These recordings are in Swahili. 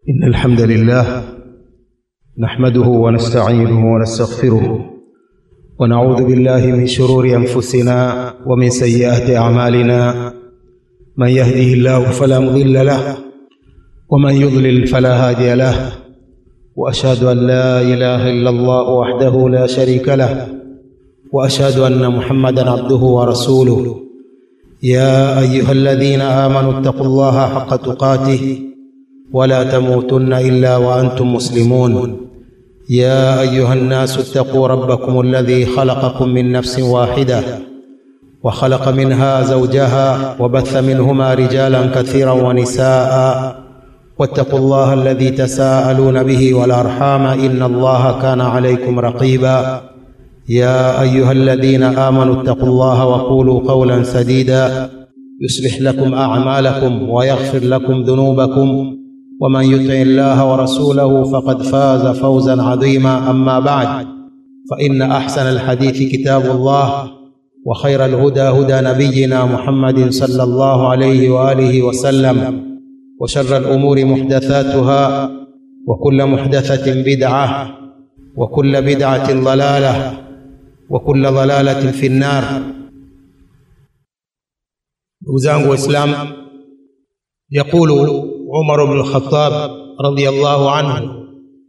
إن الحمد لله نحمده ونستعينه ونستغفره ونعوذ بالله من شرور أنفسنا ومن سيئات أعمالنا من يهده الله فلا مضل له ومن يضلل فلا هادي له وأشهد أن لا إله إلا الله وحده لا شريك له وأشهد أن محمدا عبده ورسوله يا أيها الذين آمنوا اتقوا الله حق تقاته ولا تموتن الا وانتم مسلمون يا ايها الناس اتقوا ربكم الذي خلقكم من نفس واحده وخلق منها زوجها وبث منهما رجالا كثيرا ونساء واتقوا الله الذي تساءلون به والارحام ان الله كان عليكم رقيبا يا ايها الذين امنوا اتقوا الله وقولوا قولا سديدا يصلح لكم اعمالكم ويغفر لكم ذنوبكم ومن يطع الله ورسوله فقد فاز فوزا عظيما اما بعد فان احسن الحديث كتاب الله وخير الهدى هدى نبينا محمد صلى الله عليه واله وسلم وشر الامور محدثاتها وكل محدثه بدعه وكل بدعه ضلاله وكل ضلاله في النار وزانgu waislamu يقول عمر بن الخطاب رضي الله عنه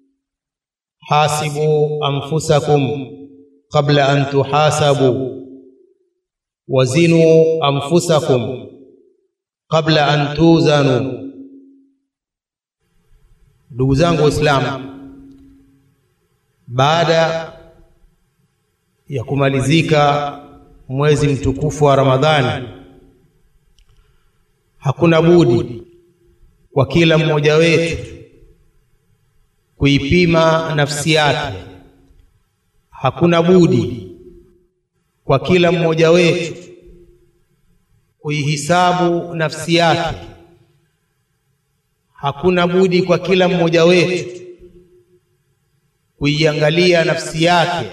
حاسبوا انفسكم قبل ان تحاسبوا وزنوا انفسكم قبل ان توزنوا ndugu zangu waislamu baada ya kumalizika mwezi mtukufu wa ramadhani hakuna budi kwa kila mmoja wetu kuipima nafsi yake. Hakuna budi kwa kila mmoja wetu kuihisabu nafsi yake. Hakuna budi kwa kila mmoja wetu kuiangalia nafsi yake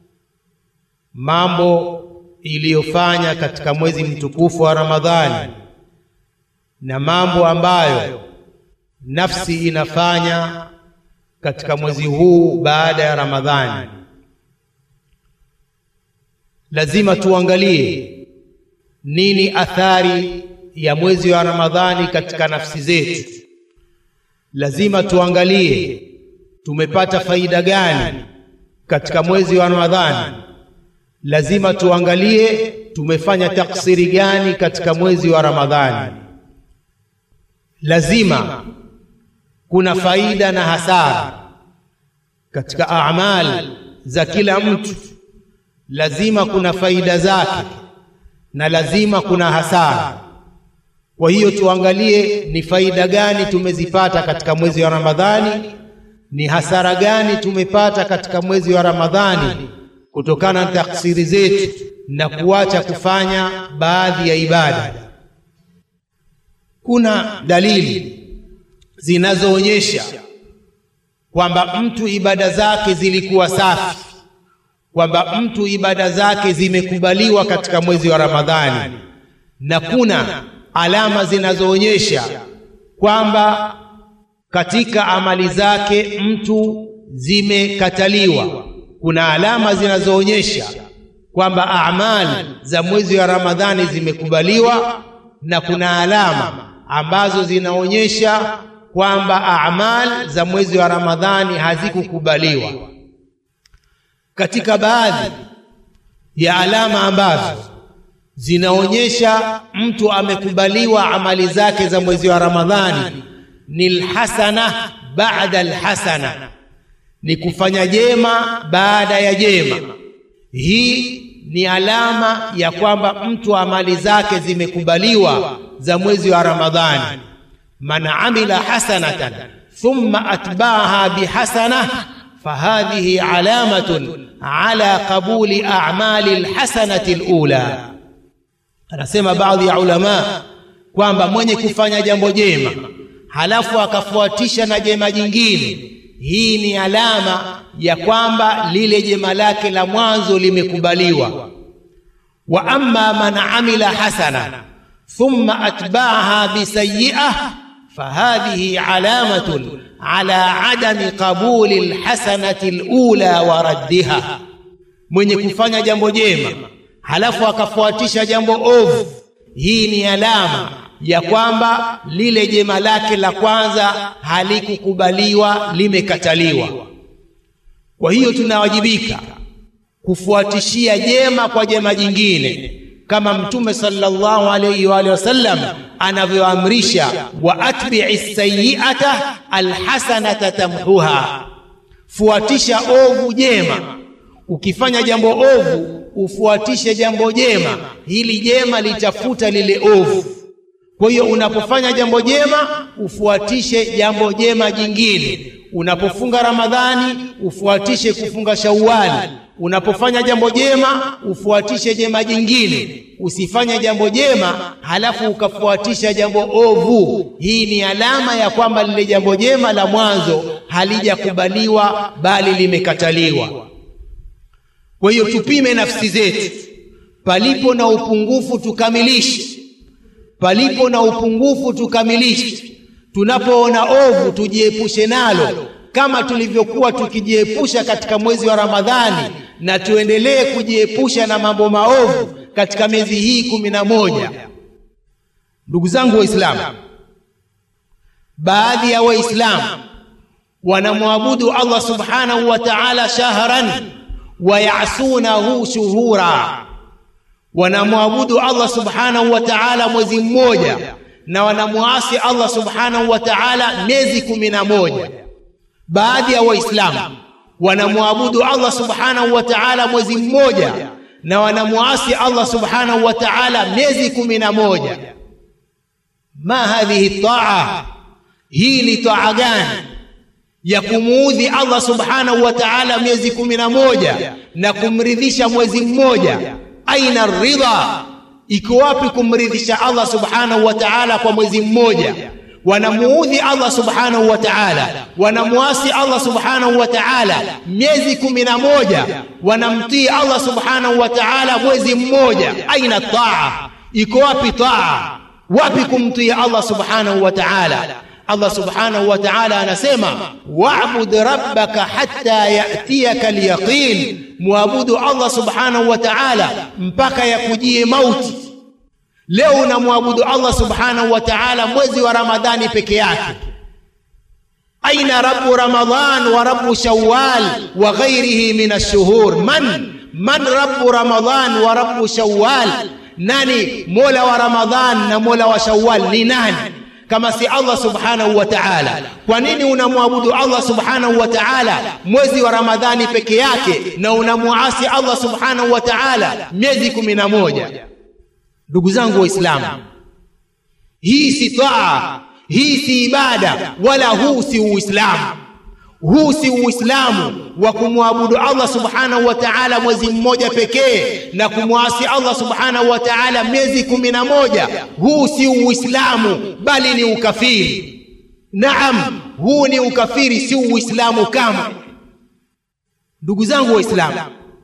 mambo iliyofanya katika mwezi mtukufu wa Ramadhani na mambo ambayo nafsi inafanya katika mwezi huu baada ya Ramadhani. Lazima tuangalie nini athari ya mwezi wa Ramadhani katika nafsi zetu. Lazima tuangalie tumepata faida gani katika mwezi wa Ramadhani. Lazima tuangalie tumefanya taksiri gani katika mwezi wa Ramadhani. Lazima kuna faida na hasara katika amali za kila mtu. Lazima kuna faida zake na lazima kuna hasara. Kwa hiyo tuangalie ni faida gani tumezipata katika mwezi wa Ramadhani, ni hasara gani tumepata katika mwezi wa Ramadhani kutokana na taksiri zetu na kuacha kufanya baadhi ya ibada. Kuna dalili zinazoonyesha kwamba mtu ibada zake zilikuwa safi, kwamba mtu ibada zake zimekubaliwa katika mwezi wa Ramadhani, na kuna alama zinazoonyesha kwamba katika amali zake mtu zimekataliwa. Kuna alama zinazoonyesha kwamba amali za mwezi wa Ramadhani zimekubaliwa, na kuna alama ambazo zinaonyesha kwamba amal za mwezi wa Ramadhani hazikukubaliwa. Katika baadhi ya alama ambazo zinaonyesha mtu amekubaliwa amali zake za mwezi wa Ramadhani ni alhasana baada alhasana, ni kufanya jema baada ya jema. Hii ni alama ya kwamba mtu amali zake zimekubaliwa za mwezi wa Ramadhani. Man amila hasanatan thumma atba'aha bihasana fahadhihi alamatun ala qabuli a'mali alhasanati alula. Anasema baadhi ya ulama kwamba mwenye kufanya jambo jema halafu akafuatisha na jema jingine, hii ni alama ya kwamba lile jema lake la mwanzo limekubaliwa. Wa amma man amila hasana thumma atba'aha bisayi'ah fahadhihi alamatun ala adami qabuli lhasanati lula wa raddiha, mwenye kufanya jambo jema halafu akafuatisha jambo ovu, hii ni alama ya kwamba lile jema lake la kwanza halikukubaliwa, limekataliwa. Kwa hiyo tunawajibika kufuatishia jema kwa jema jingine, kama Mtume sallallahu alayhi wa alihi wasallam anavyoamrisha, wa atbi'i sayyi'ata alhasanata tamhuha, fuatisha ovu jema. Ukifanya jambo ovu ufuatishe jambo jema, hili jema litafuta lile ovu. Kwa hiyo unapofanya jambo jema ufuatishe jambo jema jingine. Unapofunga Ramadhani ufuatishe kufunga Shawwali. Unapofanya jambo jema ufuatishe jema jingine. Usifanye jambo jema halafu ukafuatisha jambo ovu. Hii ni alama ya kwamba lile jambo jema la mwanzo halijakubaliwa bali limekataliwa. Kwa hiyo tupime nafsi zetu, palipo na upungufu tukamilishe, palipo na upungufu tukamilishe. Tunapoona ovu tujiepushe nalo, kama tulivyokuwa tukijiepusha katika mwezi wa Ramadhani, na tuendelee kujiepusha na mambo maovu katika miezi hii kumi na moja. Ndugu zangu Waislamu, baadhi ya Waislamu wanamwabudu Allah subhanahu wa ta'ala shahran wayasunahu shuhura, wanamwabudu Allah subhanahu wa ta'ala mwezi mmoja na wanamwasi Allah subhanahu wa ta'ala miezi kumi na moja. Baadhi ya Waislamu wanamwabudu Allah subhanahu wa ta'ala mwezi mmoja na wanamwasi Allah subhanahu wa ta'ala miezi kumi na moja. Ma hadhihi taa, hii ni taa gani ya kumuudhi Allah subhanahu wa ta'ala miezi kumi na moja na kumridhisha mwezi mmoja. Aina ridha, iko wapi kumridhisha Allah subhanahu wa ta'ala kwa mwezi mmoja? Wanamuudhi Allah subhanahu wa ta'ala, wanamwasi Allah subhanahu wa ta'ala miezi kumi na moja, wanamtii Allah subhanahu wa ta'ala mwezi mmoja. Aina taa, iko wapi taa? Wapi kumtii Allah subhanahu wa ta'ala? Allah subhanahu wa ta'ala anasema wa'bud rabbaka hatta ya'tiyaka al-yaqin, muabudu Allah subhanahu wa ta'ala mpaka yakujie mauti. Leo unamwabudu Allah subhanahu wa ta'ala mwezi wa Ramadhani peke yake. Aina rabbu Ramadhan wa rabbu Shawwal wa ghairihi min ash-shuhur? Man man rabbu Ramadhan wa rabbu Shawwal? Nani mola wa Ramadhan na mola wa Shawwal ni nani kama si Allah subhanahu wa ta'ala? Kwa nini unamwabudu Allah subhanahu wa ta'ala mwezi wa Ramadhani peke yake na unamuasi Allah subhanahu wa ta'ala miezi kumi na moja? Ndugu zangu Waislamu, hii si taa, hii si ibada, wala huu si Uislamu. Huu si Uislamu wa kumwabudu Allah subhanahu wa ta'ala mwezi mmoja pekee na kumwasi Allah subhanahu wa ta'ala miezi kumi na moja. Huu si Uislamu bali ni ukafiri. Naam, huu ni ukafiri, si Uislamu kama. Ndugu zangu Waislamu,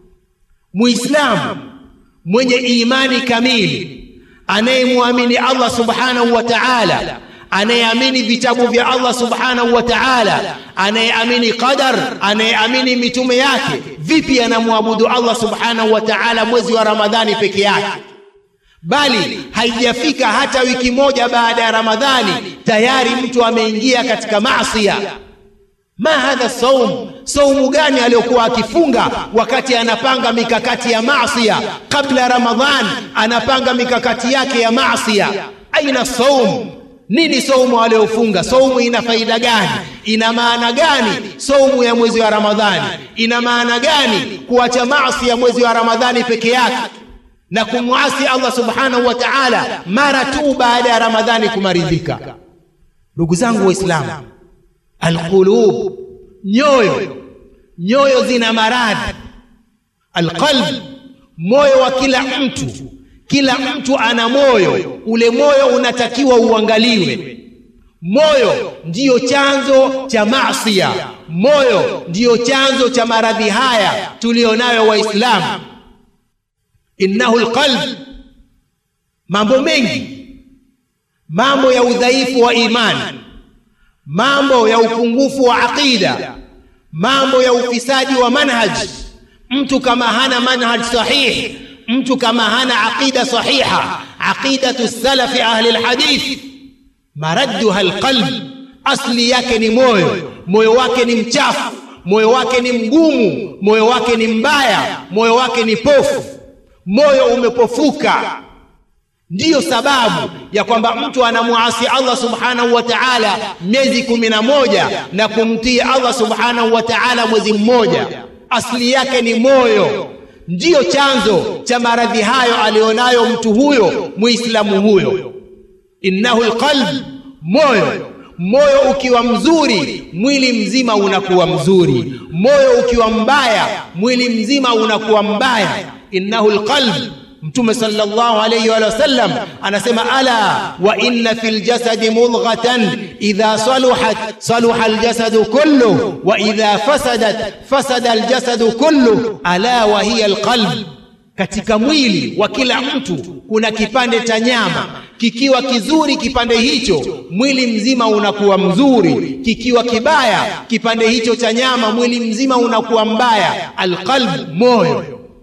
Muislamu mwenye imani kamili anayemwamini Allah subhanahu wa ta'ala anayeamini vitabu vya Allah subhanahu wa ta'ala, anayeamini qadar, anayeamini mitume yake, vipi anamwabudu Allah subhanahu wa ta'ala mwezi wa Ramadhani peke yake? Bali haijafika hata wiki moja baada ya Ramadhani tayari mtu ameingia katika maasiya. Ma hadha saum, saumu gani aliyokuwa akifunga wakati anapanga mikakati ya maasiya? Kabla Ramadhan anapanga mikakati yake ya maasiya. Aina saum nini saumu aliyofunga? Saumu ina faida gani? Ina maana gani saumu ya mwezi wa Ramadhani? Ina maana gani kuacha maasi ya mwezi wa Ramadhani peke yake na kumwasi Allah subhanahu wa ta'ala mara tu baada ya Ramadhani kumaridhika? Ndugu zangu Waislamu, alqulub, nyoyo, nyoyo zina maradhi. Alqalb, moyo wa kila mtu kila mtu ana moyo, ule moyo unatakiwa uangaliwe. Moyo ndiyo chanzo cha maasiya, moyo ndiyo chanzo cha maradhi haya tuliyonayo Waislamu. Innahu alqalb, mambo mengi, mambo ya udhaifu wa imani, mambo ya upungufu wa aqida mambo ya ufisadi wa manhaj mtu kama hana manhaj sahih mtu kama hana aqida sahiha aqidatu salafi ahli alhadith maradduha alqalb asli yake ni moyo moyo wake ni mchafu moyo wake ni mgumu moyo wake ni mbaya moyo wake ni pofu moyo umepofuka ndiyo sababu ya kwamba mtu anamuasi Allah subhanahu wa ta'ala miezi kumi na moja na kumtii Allah subhanahu wa ta'ala mwezi mmoja asili yake ni moyo ndiyo chanzo cha maradhi hayo alionayo mtu huyo muislamu huyo innahu alqalb moyo moyo ukiwa mzuri mwili mzima unakuwa mzuri moyo ukiwa mbaya mwili mzima unakuwa mbaya innahu alqalb mtume sallallahu alayhi wa sallam anasema ala wa inna fil jasadi mudghatan idha saluhat saluha al jasadu kullu wa idha fasadat fasada al jasadu kullu ala wa hiya al qalb katika mwili wa kila mtu kuna kipande cha nyama kikiwa kizuri kipande hicho mwili mzima unakuwa mzuri kikiwa kibaya kipande hicho cha nyama mwili mzima unakuwa mbaya alqalb moyo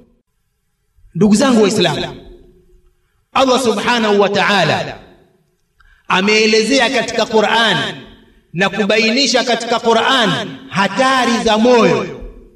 ndugu zangu waislamu allah subhanahu wa taala ameelezea katika quran na kubainisha katika quran hatari za moyo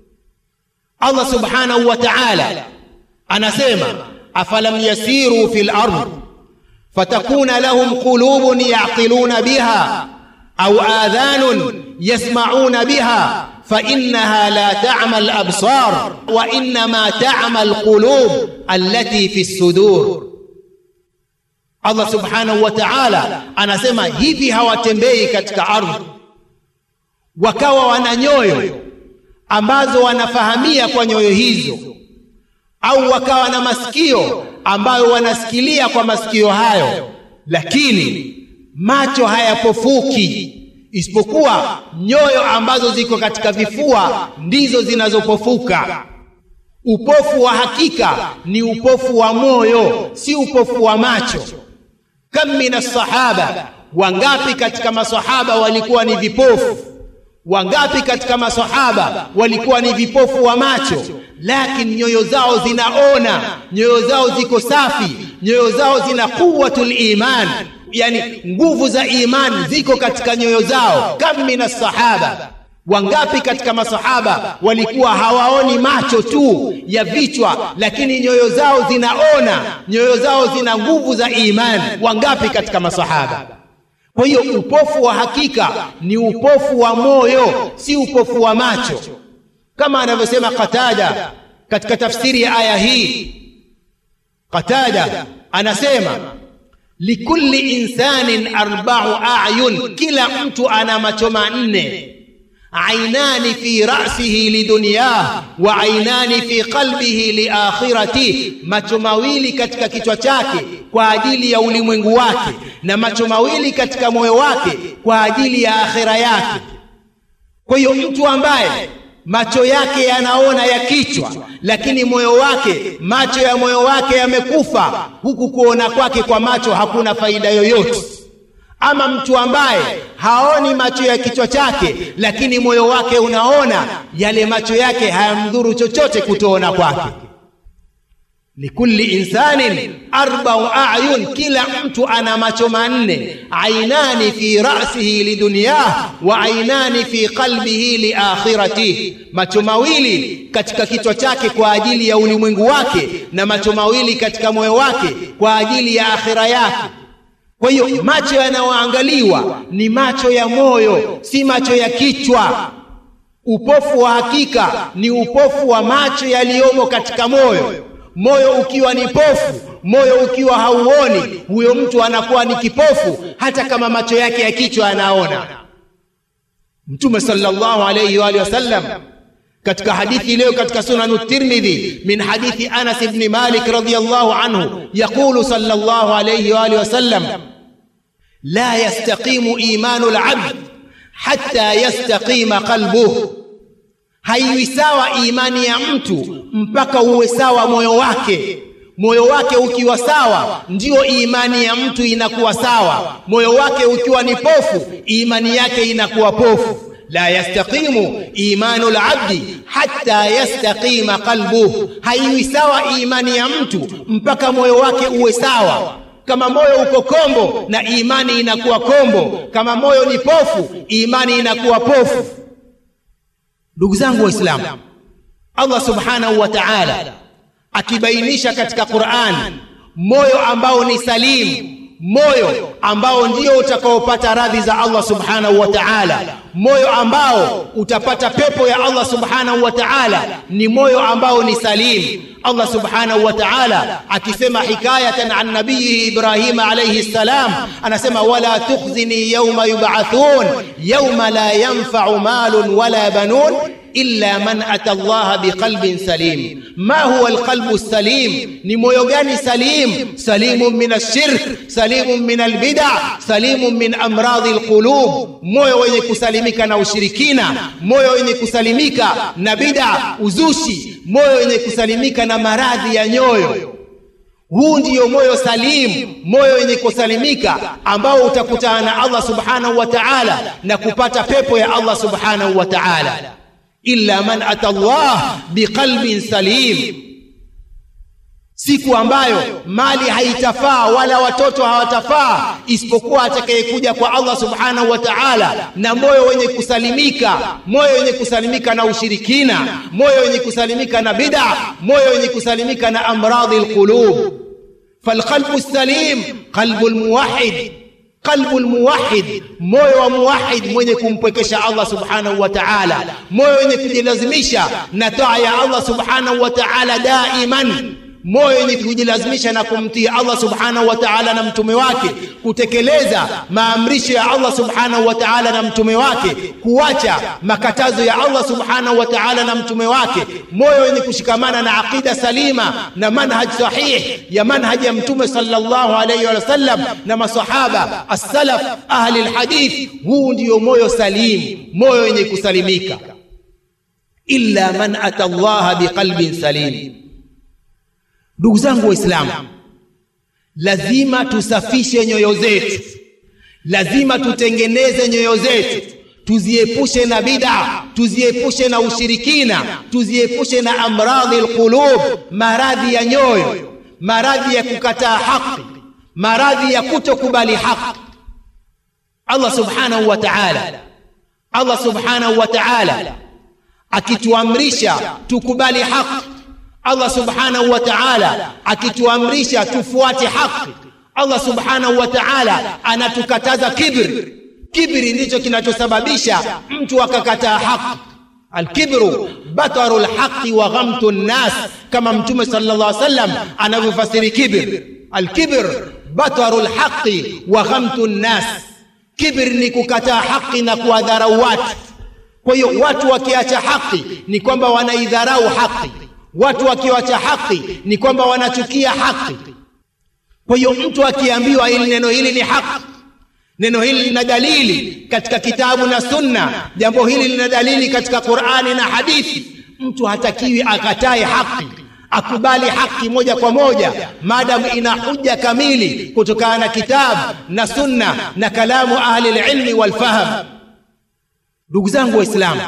allah subhanahu wa taala anasema afalam yasiru fi lard fatakuna lahum qulubun yaqiluna biha au adhanun yasmauna biha فإنها لا تعمى الأبصار وإنما تعمى القلوب التي في الصدور Allah subhanahu wa ta'ala anasema hivi hawatembei katika ardhi wakawa wana nyoyo ambazo wanafahamia kwa nyoyo hizo au wakawa na masikio ambayo wanasikilia kwa masikio hayo lakini macho hayapofuki isipokuwa nyoyo ambazo ziko katika vifua ndizo zinazopofuka upofu wa hakika ni upofu wa moyo si upofu wa macho kam min assahaba wangapi katika masahaba walikuwa ni vipofu wangapi katika masahaba walikuwa ni vipofu wa macho lakini nyoyo zao zinaona nyoyo zao ziko safi nyoyo zao zina quwwatul iman yani nguvu za imani ziko katika nyoyo zao kam min sahaba wangapi katika masahaba walikuwa hawaoni macho tu ya vichwa lakini nyoyo zao zinaona nyoyo zao zina nguvu za imani wangapi katika masahaba kwa hiyo upofu wa hakika ni upofu wa moyo si upofu wa macho kama anavyosema qatada katika tafsiri ya aya hii qatada anasema likulli insanin arba'u a'yun kila mtu ana macho manne ainani fi ra'sihi lidunyah wa ainani fi qalbihi liakhirati macho mawili katika kichwa chake kwa ajili ya ulimwengu wake na macho mawili katika moyo wake kwa ajili ya akhira yake kwa hiyo mtu ambaye macho yake yanaona ya kichwa lakini moyo wake macho ya moyo wake yamekufa huku kuona kwake kwa macho hakuna faida yoyote ama mtu ambaye haoni macho ya kichwa chake lakini moyo wake unaona yale macho yake hayamdhuru chochote kutoona kwake likulli insanin arbau ayun kila mtu ana macho manne ainani fi rasihi lidunyah wa ainani fi qalbihi liakhiratihi macho mawili katika kichwa chake kwa ajili ya ulimwengu wake na macho mawili katika moyo wake kwa ajili ya akhira yake kwa hiyo macho yanayoangaliwa ni macho ya moyo si macho ya kichwa upofu wa hakika ni upofu wa macho yaliyomo katika moyo moyo ukiwa ni pofu moyo ukiwa hauoni huyo mtu anakuwa ni kipofu hata kama macho yake ya kichwa anaona mtume sallallahu alayhi wa alihi wasallam katika hadithi leo katika sunan tirmidhi min hadithi anas ibn malik radiyallahu anhu yaqulu sallallahu alayhi wa alihi wasallam la yastaqimu imanu al-abd hatta yastaqima qalbuhu haiwi sawa imani ya mtu mpaka uwe sawa moyo wake moyo wake ukiwa sawa ndiyo imani ya mtu inakuwa sawa moyo wake ukiwa ni pofu imani yake inakuwa pofu la yastaqimu imanu labdi hatta yastaqima qalbuh haiwi sawa imani ya mtu mpaka moyo wake uwe sawa kama moyo uko kombo na imani inakuwa kombo kama moyo ni pofu imani inakuwa pofu ndugu zangu waislamu allah subhanahu wa taala akibainisha katika Qur'an moyo ambao ni salimu moyo ambao ndio utakaopata radhi za Allah subhanahu wa ta'ala moyo ambao utapata pepo ya Allah subhanahu wa ta'ala ni moyo ambao ni salim Allah subhanahu wa ta'ala akisema hikayatan an nabiyi Ibrahim alayhi salam anasema wala tukhzini yawma yub'athun yawma la yanfa'u malun wala banun illa man ata Allah biqalbin salim ma huwa alqalbu salim ni moyo gani salim salimun min ashirk salimun min albid'a salimun min amradhi alqulub moyo wenye kusalimika na ushirikina moyo wenye kusalimika na bid'a uzushi moyo wenye kusalimika na maradhi ya nyoyo huu ndiyo moyo salim moyo wenye kusalimika ambao utakutana na Allah subhanahu wa ta'ala na kupata pepo ya Allah subhanahu wa ta'ala illa man ata Allah biqalbin salim siku ambayo mali haitafaa wala watoto hawatafaa isipokuwa atakayekuja kwa Allah subhanahu wa ta'ala na moyo wenye kusalimika moyo wenye kusalimika na ushirikina moyo wenye kusalimika na bid'a moyo wenye kusalimika na amradhi alqulub falqalbu السليم قلب الموحد qalbu almuwahhid moyo wa muwahhid mwenye kumpwekesha Allah subhanahu wa ta'ala moyo wenye kujilazimisha na taa ya Allah subhanahu wa ta'ala daiman moyo wenye kujilazimisha na kumtii Allah subhanahu wa ta'ala na mtume wake kutekeleza maamrisho ya Allah subhanahu wa ta'ala na mtume wake kuacha makatazo ya Allah subhanahu wa ta'ala na mtume wake moyo wenye kushikamana na aqida salima na manhaj sahih ya manhaj ya mtume sallallahu alayhi wa sallam na masahaba as-salaf ahli al-hadith huu ndio moyo salim moyo wenye kusalimika illa man ata Allah biqalbin salim ndugu zangu waislamu lazima tusafishe nyoyo zetu lazima tutengeneze nyoyo zetu tuziepushe na bid'a tuziepushe na ushirikina tuziepushe na amradhi alqulub maradhi ya nyoyo maradhi ya kukataa haki maradhi ya kutokubali haki Allah subhanahu wa ta'ala Allah subhanahu wa ta'ala akituamrisha tukubali haki Allah subhanahu wa ta'ala akituamrisha tufuate haki Allah subhanahu wa ta'ala anatukataza kibri kibri ndicho kinachosababisha mtu akakataa haki alkibru bataru lhaqi wa ghamtu nnas kama mtume sallallahu alaihi wasallam anavyofasiri kibr alkibr bataru lhaqi wa ghamtu nnas kibr ni kukataa haki na kuwadharau watu kwa hiyo watu wakiacha haki ni kwamba wanaidharau haki watu wakiwacha haki ni kwamba wanachukia haki kwa hiyo mtu akiambiwa hili neno hili ni haki neno hili lina dalili katika kitabu na sunna jambo hili lina dalili katika qurani na hadithi mtu hatakiwi akatae haki akubali haki moja kwa moja maadamu ina huja kamili kutokana na kitabu na sunna na kalamu ahli lilmi walfahm ndugu zangu waislamu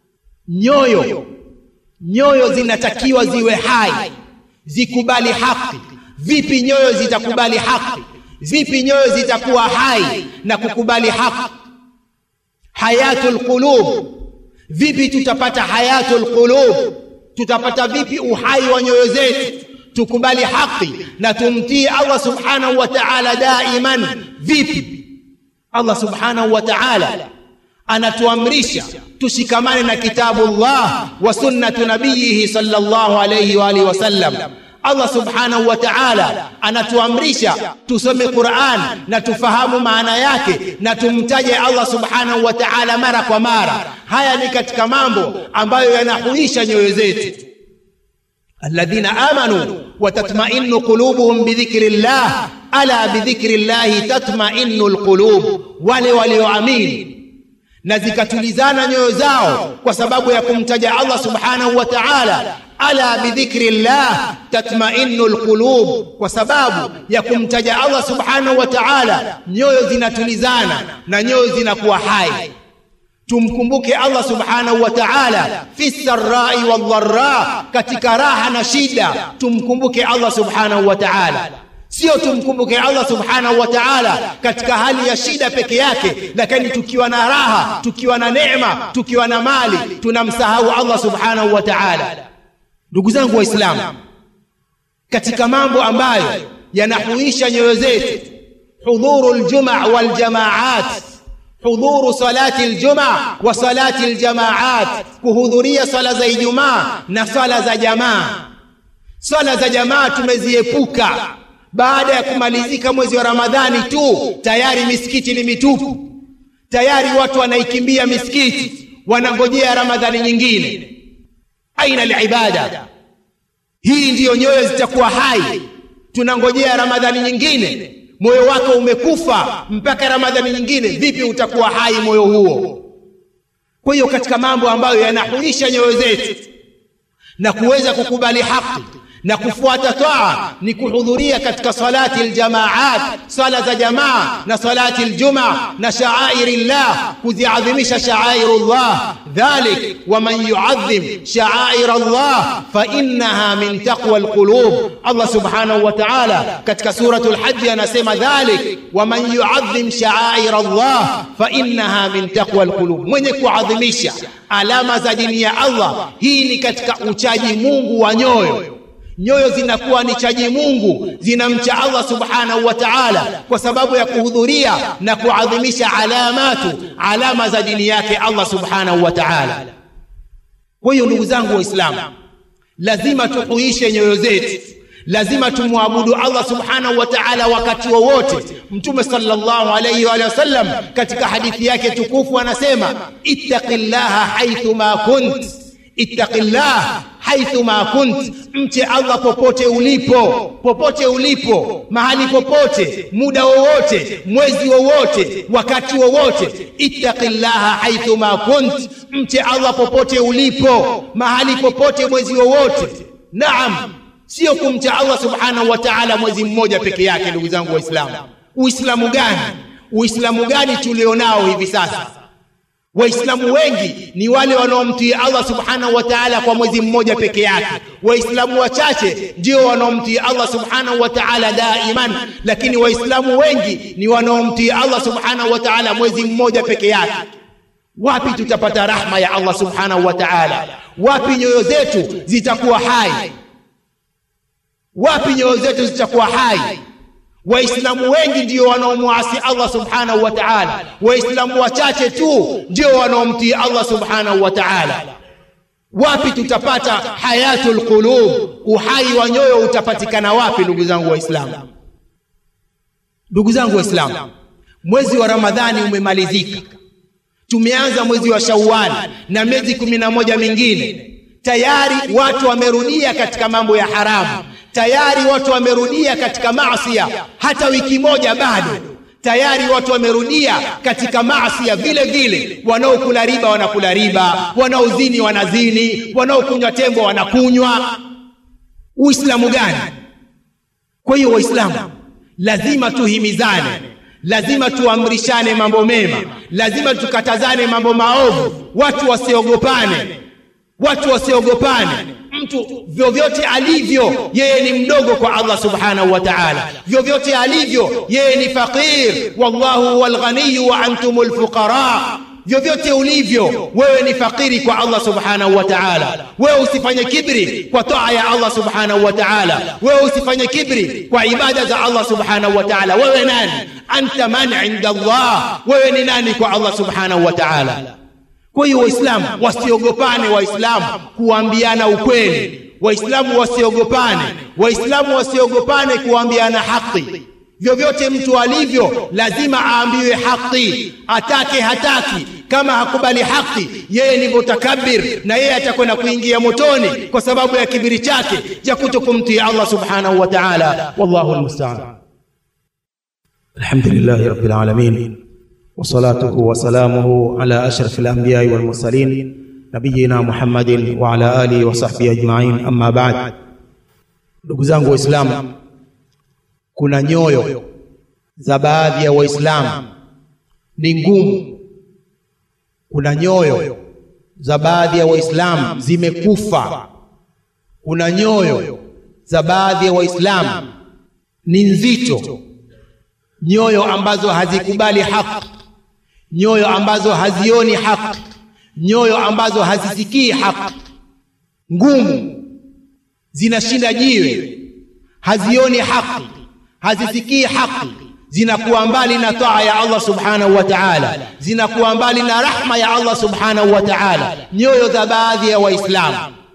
nyoyo nyoyo zinatakiwa ziwe hai zikubali haki vipi nyoyo zitakubali haki vipi nyoyo zitakuwa hai na kukubali haki hayatul qulub vipi tutapata hayatul qulub tutapata vipi uhai wa nyoyo zetu tukubali haki na tumtii Allah subhanahu wa ta'ala daiman vipi Allah subhanahu wa ta'ala anatuamrisha tushikamane na kitabu Allah wa sunnatu nabiyihi sallallahu alayhi wa alihi wasallam Allah subhanahu wa ta'ala anatuamrisha tusome Qur'an na tufahamu maana yake na tumtaje Allah subhanahu wa ta'ala mara kwa mara haya ni katika mambo ambayo yanahuisha nyoyo zetu alladhina amanu wa tatma'innu qulubuhum bidhikrillah ala bidhikrillah tatma'innu alqulub wale walioamini na zikatulizana nyoyo zao kwa sababu ya kumtaja Allah subhanahu wa ta'ala ala bidhikri llah tatmainu lqulub, kwa sababu ya kumtaja Allah subhanahu wa ta'ala nyoyo zinatulizana na nyoyo zinakuwa hai. Tumkumbuke Allah subhanahu wa ta'ala fi sarrai wadharra, katika raha na shida, tumkumbuke Allah subhanahu wa ta'ala. Sio tumkumbuke Allah subhanahu wa ta'ala katika hali ya shida peke yake, lakini tukiwa na raha, tukiwa na neema, tukiwa na mali, tunamsahau Allah subhanahu wa ta'ala. Ndugu zangu Waislamu, katika mambo ambayo yanahuisha nyoyo zetu, hudhuru ljuma waljamaat, hudhuru salati ljuma wa salati ljamaat, kuhudhuria swala za Ijumaa na swala za jamaa. Swala za jamaa tumeziepuka baada ya kumalizika mwezi wa Ramadhani tu, tayari misikiti ni mitupu, tayari watu wanaikimbia misikiti, wanangojea Ramadhani nyingine. Aina alibada hii, ndiyo nyoyo zitakuwa hai. Tunangojea Ramadhani nyingine, moyo wako umekufa mpaka Ramadhani nyingine, vipi utakuwa hai moyo huo? Kwa hiyo katika mambo ambayo yanahuisha nyoyo zetu na kuweza kukubali haki na kufuata taa ni kuhudhuria katika salati aljamaat, swala za jamaa na salati aljuma na shaairi llah, kuziadhimisha shaairu llah. Dhalik waman yuadhim shaaira llah fa innaha min taqwa alqulub. Allah subhanahu wa ta'ala katika suratu lhaji anasema dhalik waman yuadhim shaaira llah fa innaha min taqwa alqulub, mwenye kuadhimisha alama za dini ya Allah, hii ni katika uchaji Mungu wa nyoyo nyoyo zinakuwa ni chaji Mungu, zinamcha Allah subhanahu wa ta'ala, kwa sababu ya kuhudhuria na kuadhimisha alamatu alama za dini yake Allah subhanahu wa ta'ala. Kwa hiyo ndugu zangu Waislamu, lazima tuhuishe nyoyo zetu, lazima tumwabudu Allah subhanahu wa ta'ala wakati wowote. Mtume sallallahu alayhi wa sallam katika hadithi yake tukufu anasema, ittaqillaha haithu ma kunt, ittaqillah haithu ma kunt, mche Allah popote ulipo, popote ulipo, mahali popote, muda wowote, mwezi wowote, wakati wowote. Ittaqillaha haithu ma kunt, mche Allah popote ulipo, mahali popote, mwezi wowote. Naam, sio kumcha Allah subhanahu wa ta'ala mwezi mmoja peke yake. Ndugu zangu Waislamu, Uislamu gani? Uislamu gani tulionao hivi sasa? Waislamu wengi ni wale wanaomtii Allah subhanahu wa ta'ala kwa mwezi mmoja peke yake. Waislamu wachache ndio wanaomtii Allah subhanahu wa ta'ala daiman, lakini Waislamu wengi ni wanaomtii Allah subhanahu wa ta'ala mwezi mmoja peke yake. Wapi tutapata rahma ya Allah subhanahu wa ta'ala? Wapi nyoyo zetu zitakuwa hai? Wapi nyoyo zetu zitakuwa hai? Waislamu wengi ndio wanaomwasi Allah subhanahu wa ta'ala, Waislamu wachache tu ndio wanaomtii Allah subhanahu wa ta'ala. Wapi tutapata hayatul qulub, uhai wa nyoyo utapatikana wapi? Ndugu zangu Waislamu, ndugu zangu Waislamu, mwezi wa Ramadhani umemalizika, tumeanza mwezi wa Shawwal na miezi kumi na moja mingine. Tayari watu wamerudia katika mambo ya haramu tayari watu wamerudia katika maasia, hata wiki moja bado, tayari watu wamerudia katika maasia vile vile. Wanaokula riba wanakula riba, wanaozini wanazini, wanaokunywa tembo wanakunywa. Uislamu gani? Kwa hiyo Waislamu lazima tuhimizane, lazima tuamrishane mambo mema, lazima tukatazane mambo maovu, watu wasiogopane, watu wasiogopane mtu vyovyote alivyo yeye ni mdogo kwa Allah subhanahu wa ta'ala, vyovyote alivyo yeye ni faqir, wallahu huwal ghaniyu wa antumul fuqara. Vyovyote ulivyo wewe ni fakiri kwa Allah subhanahu wa ta'ala. Wewe usifanye kibri kwa taa ya Allah subhanahu wa ta'ala, wewe usifanye kibri kwa ibada za Allah subhanahu wa ta'ala. Wewe nani? Anta man inda Allah, wewe ni nani kwa Allah subhanahu wa ta'ala? Kwa hiyo Waislamu wasiogopane, Waislamu kuambiana ukweli, Waislamu wasiogopane, Waislamu wasiogopane kuambiana haki. Vyovyote mtu alivyo, lazima aambiwe haki, atake hataki. Kama hakubali haki, yeye ni mutakabir, na yeye atakwenda kuingia motoni kwa sababu ya kibiri chake cha kutokumtii Allah subhanahu wa ta'ala. Wallahu almusta'an. Alhamdulillahi rabbil alamin وصلاته وسلامه على أشرف الأنبياء والمرسلين نبينا محمد وعلى آله وصحبه أجمعين أما بعد ndugu zangu waislamu kuna nyoyo za baadhi ya waislamu ni ngumu kuna nyoyo za baadhi ya waislamu zimekufa kuna nyoyo za baadhi ya waislamu ni nzito nyoyo ambazo hazikubali haki nyoyo ambazo hazioni haki nyoyo ambazo hazisikii haki ngumu zinashinda jiwe hazioni haki hazisikii haki zinakuwa mbali na taa ya Allah subhanahu wa ta'ala zinakuwa mbali na rahma ya Allah subhanahu wa ta'ala nyoyo za baadhi ya waislamu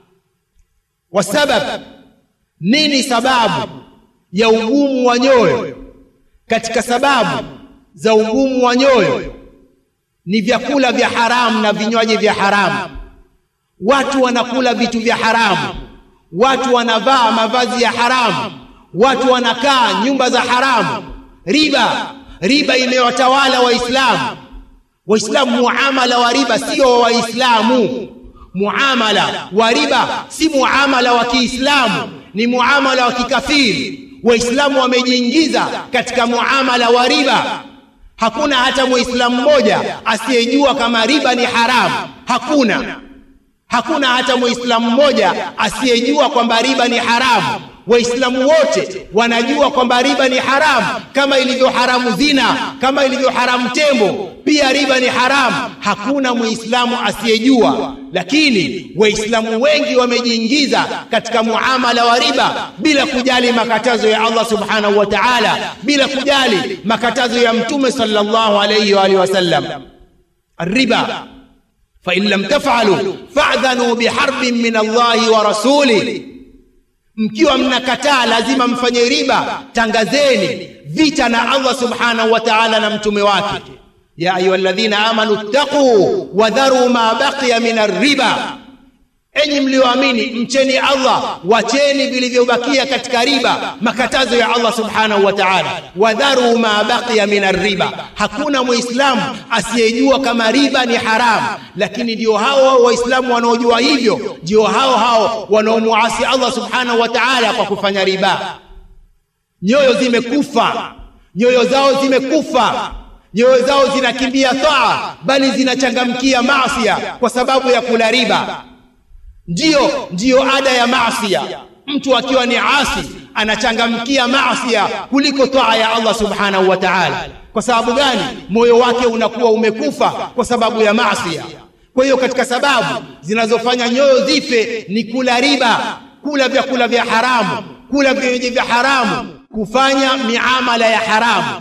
wasabab nini sababu ya ugumu wa nyoyo katika sababu za ugumu wa nyoyo ni vyakula vya haramu na vinywaji vya haramu watu wanakula vitu vya haramu watu wanavaa mavazi ya haramu watu wanakaa nyumba za haramu riba riba imewatawala waislamu waislamu muamala wa riba sio wa waislamu muamala wa riba si muamala wa kiislamu ni muamala wa kikafiri waislamu wamejiingiza katika muamala wa riba hakuna hata muislamu mmoja asiyejua kama riba ni haramu hakuna hakuna hata muislamu mmoja asiyejua kwamba riba ni haramu waislamu wote wanajua kwamba riba ni haramu kama ilivyo haramu zina kama ilivyo haramu tembo pia riba ni haramu hakuna muislamu asiyejua lakini waislamu wengi wamejiingiza katika muamala wa riba bila kujali makatazo ya Allah subhanahu wa ta'ala bila kujali makatazo ya mtume sallallahu alayhi wa alihi wasallam الربا فإن لم تفعلوا فأذنوا بحرب من الله ورسوله mkiwa mnakataa lazima mfanye riba tangazeni vita na Allah subhanahu wa ta'ala na mtume wake ya ayyuhalladhina amanu ttaqu wadharu ma baqiya min arriba enyi mlioamini mcheni Allah wacheni vilivyobakia katika riba makatazo ya Allah subhanahu wa ta'ala wadharu ma baqiya min arriba hakuna muislamu asiyejua kama riba ni haramu lakini ndio hao waislamu wanaojua hivyo ndio hao hao wanaomuasi Allah subhanahu wa ta'ala kwa kufanya riba nyoyo zimekufa nyoyo zao zimekufa nyoyo zao zinakimbia taa bali zinachangamkia maasi kwa sababu ya kula riba ndiyo ndiyo ada ya maasia mtu akiwa ni asi anachangamkia maasia kuliko taa ya Allah subhanahu wa ta'ala kwa sababu gani moyo wake unakuwa umekufa kwa sababu ya maasia kwa hiyo katika sababu zinazofanya nyoyo zife ni kula riba kula vyakula vya haramu kula vinywaji vya haramu kufanya miamala ya haramu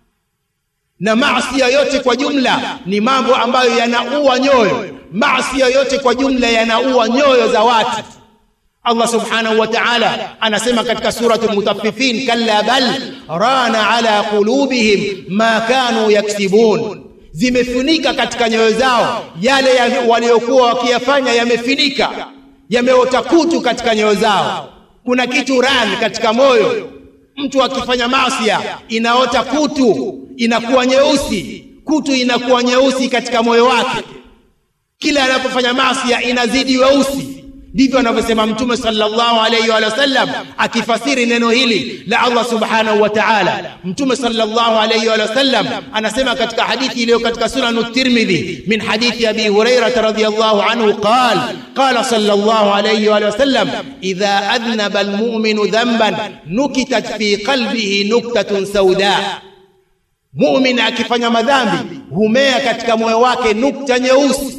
na maasia yote kwa jumla ni mambo ambayo yanaua nyoyo maasi yote kwa jumla yanaua nyoyo za watu Allah subhanahu wa ta'ala anasema katika suratul mutaffifin kalla bal rana ala qulubihim ma kanu yaksibun zimefunika katika nyoyo zao yale waliokuwa wakiyafanya yamefunika yameota kutu katika nyoyo zao kuna kitu ran katika moyo mtu akifanya maasi inaota kutu inakuwa nyeusi kutu inakuwa nyeusi katika moyo wake kila anapofanya maasi inazidi weusi ndivyo anavyosema mtume sallallahu alayhi wa sallam akifasiri neno hili la Allah subhanahu wa ta'ala mtume sallallahu alayhi wa sallam anasema katika hadithi iliyo katika sunan at-Tirmidhi min hadithi Abi Hurairah radhiyallahu anhu qala qala sallallahu alayhi wa sallam idha adnaba al-mu'minu dhanban nukitat fi qalbihi nuktatun sauda mu'min akifanya madhambi humea katika moyo wake nukta nyeusi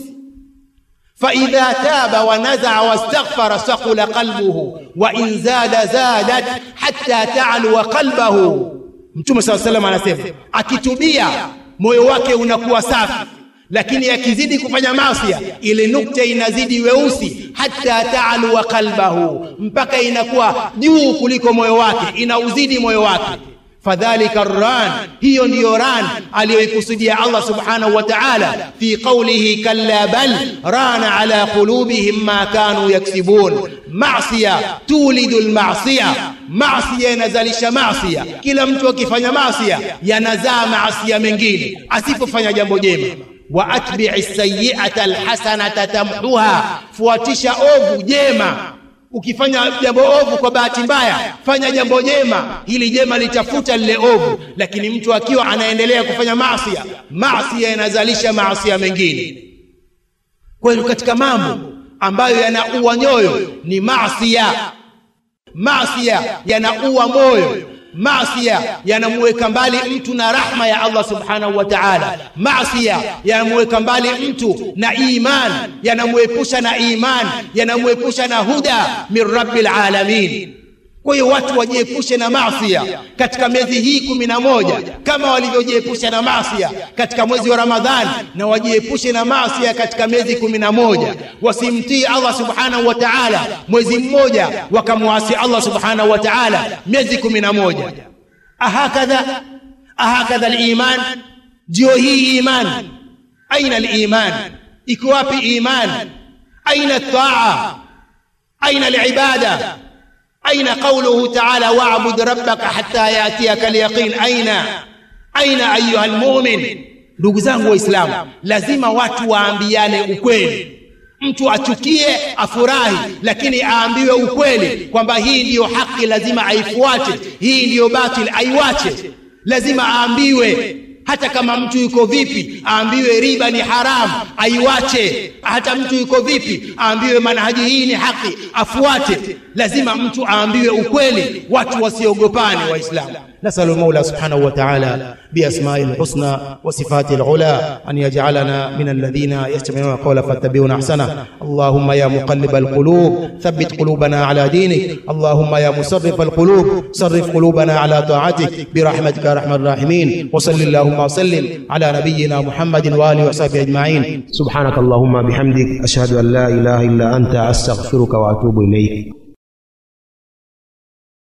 فإذا تاب ونزع واستغفر ثقل قلبه وإن زاد زادت حتى تعلو قلبه Mtume صلى الله عليه وسلم anasema akitubia moyo wake unakuwa safi lakini akizidi kufanya maasi ile nukta inazidi weusi hata taalu wa qalbahu mpaka inakuwa juu kuliko moyo wake inauzidi moyo wake fadhalika ran hiyo ndiyo ran aliyoikusudia Allah subhanahu wa ta'ala fi qawlihi kalla bal rana ala qulubihim ma kanu yaksibun maasiya tulidu almaasiya maasiya yanazalisha maasiya kila mtu akifanya maasiya yanazaa maasiya mengine asipofanya jambo jema wa atbi'i sayyi'ata alhasanata tamhuha, fuatisha ovu jema. Ukifanya jambo ovu kwa bahati mbaya, fanya jambo jema, hili jema litafuta lile ovu. Lakini mtu akiwa anaendelea kufanya maasi, maasi yanazalisha maasi mengine. Kwa hiyo katika mambo ambayo yanaua nyoyo ni maasi. Maasi yanaua moyo Maasia yanamuweka mbali mtu na rahma ya Allah subhanahu wa ta'ala. Maasia yanamuweka mbali mtu na iman, yanamuepusha na iman, yanamuepusha na huda min rabbil alamin. Kwa hiyo watu wajiepushe na maasia katika miezi hii kumi na moja kama walivyojiepusha na maasia katika mwezi wa Ramadhani, na wajiepushe na maasia katika miezi kumi na moja Wasimtii Allah subhanahu wa ta'ala mwezi mmoja, wakamwasi Allah subhanahu wa ta'ala miezi kumi na moja Ahakadha, ahakadha aliman, ndio hii iman. Aina aliman? Iko wapi iman? Aina taa? Aina alibada? Aina qawluhu ta'ala wa'bud rabbaka hatta yatiyaka alyaqin? Aina aina ayuha almu'min? Ndugu zangu Waislamu, lazima watu waambiane ukweli. Mtu achukie afurahi, lakini aambiwe ukweli kwamba hii ndiyo haki, lazima aifuate, hii ndiyo batil aiwache. Lazima aambiwe hata kama mtu yuko vipi, aambiwe riba ni haramu, aiwache. Hata mtu yuko vipi, aambiwe manhaji hii ni haki, afuate. Lazima mtu aambiwe ukweli, watu wasiogopane. Waislamu, nasalu Mola subhanahu wa ta'ala biasma'i lhusna wa sifati lula an yaj'alana min alladhina yastami'una qawla fattabi'una ahsana. Allahumma ya muqallib alqulub thabbit qulubana ala dinik. Allahumma ya musarrif alqulub sarrif qulubana ala ta'atik birahmatika arhamar rahimin. Wa sallallahu وسلم على نبينا محمد واله وصحبه اجمعين سبحانك اللهم بحمدك اشهد ان لا اله الا انت استغفرك واتوب اليك